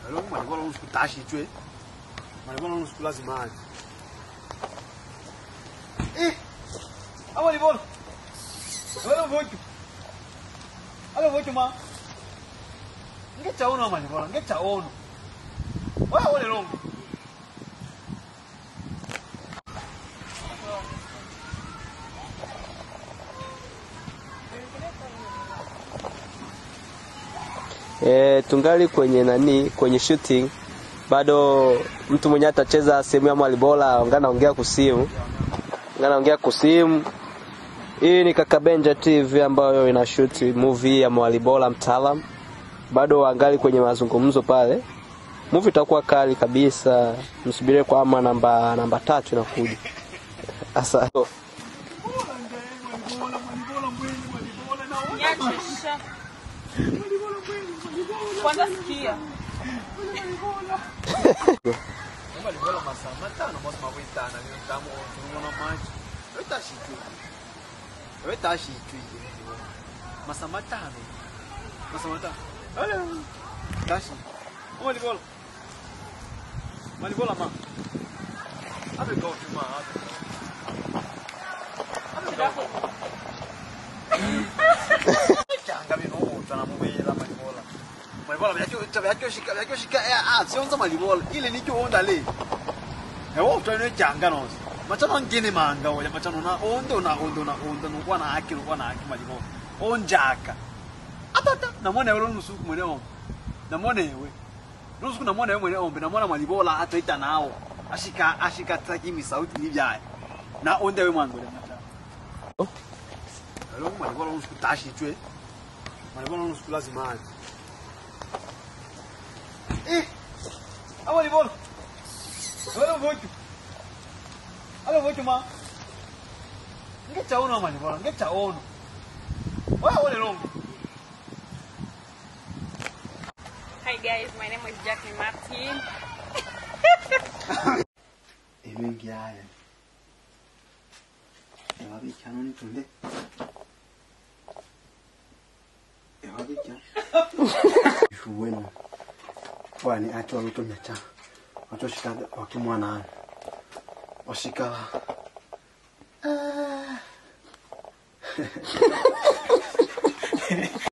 Alo malibola unusiku tashi twe. Malibola unusiku lazima aje. Eh. Awa malibola. Wala vocho. Alo vocho ma. Ngechaona malibola, ngechaona. Wala wale longo. E, tungali kwenye nani, kwenye shooting bado mtu mwenyewe atacheza sehemu ya Mwalibola, ongea naongea kusimu, ongea naongea kusimu. Hii ni Kaka Benja TV ambayo ina shoot movie ya Mwalibola mtaalam, bado wangali kwenye mazungumzo pale. Movie itakuwa kali kabisa, msubirie kwa ama namba namba tatu inakuja. Sasa Nyachisha. Kwanza sikia. Malibola masaa matano mwezi mawitana ni mtamu tunaona maji. Wewe tashi twe. Wewe tashi twe. Masaa matano. Masaa matano. Alo. Tashi. Malibola. Malibola ma. Abe go tu ma. Abe go. Changa bino utana mubela malibola. Malibola byakyo byakyo shika byakyo shika ah sionza malibola ile nicho onda le. Ewo utana changa nonse. Machano ngene manga oya machano na ondo na ondo na ondo no kwa na haki no kwa na haki malibola. Onjaka. Atata namwona ewe nusuku mwene ombe. Namwona ewe. Nusuku namwona ewe mwene ombe namwona malibola hata ita nao. Ashika ashika takimi sauti ni byaye. Na onda ewe mwangu le machano. Alo malibola nusuku tashi twe. Malibola nusuku lazima aje. Eh. Awa malibola. Wala vocho. Alo vocho ma. Ngechaona malibola, ngechaona. Wala wale longo. Hi guys, my name is Jackie Martin. Ebengi haya. Ewa bicha noni tunde. Ewa bicha. Ifu bueno. Wani acho luto mecha. Acho shikada wakimwana. Washikala. Ah.